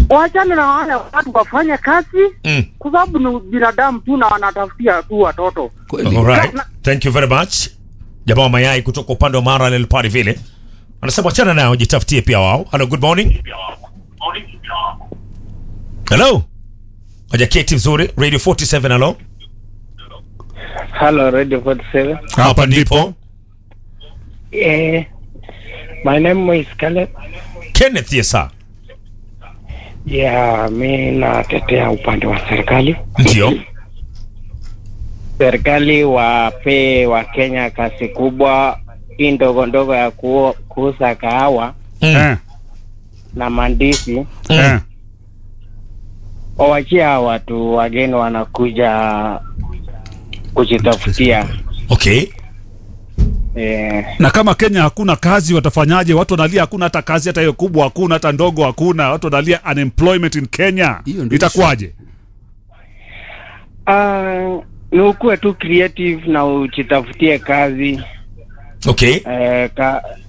wachane na wale watu wafanye kazi Mm. kwa sababu ni binadamu tu na wanatafutia tu watoto. Kweli. Alright. Thank you very much. Jamaa wa mayai kutoka upande wa Mara Lel Party vile. Anasema achana nao jitafutie pia wao. Hello, good morning. Hello. Hajaketi vizuri. Radio 47 hello. Hello, Radio 47. Hapa ndipo Eh, my name is Caleb. Kenneth Yesa. Yeah, mi natetea upande wa serikali. Ndio. Serikali wape wa Kenya kazi kubwa hii ndogo ndogo ya ku, kuuza kahawa Mm. Eh, na mandizi, eh. wawachie hawa watu wageni wanakuja kujitafutia. Okay. Eh, na kama Kenya hakuna kazi watafanyaje? Watu wanalia hakuna hata kazi, hata hiyo kubwa hakuna, hata ndogo hakuna. Watu wanalia unemployment in Kenya, Hiyo ndio itakuwaje? ah, ni ukuwe tu creative na ujitafutie kazi Okay. eh, ka,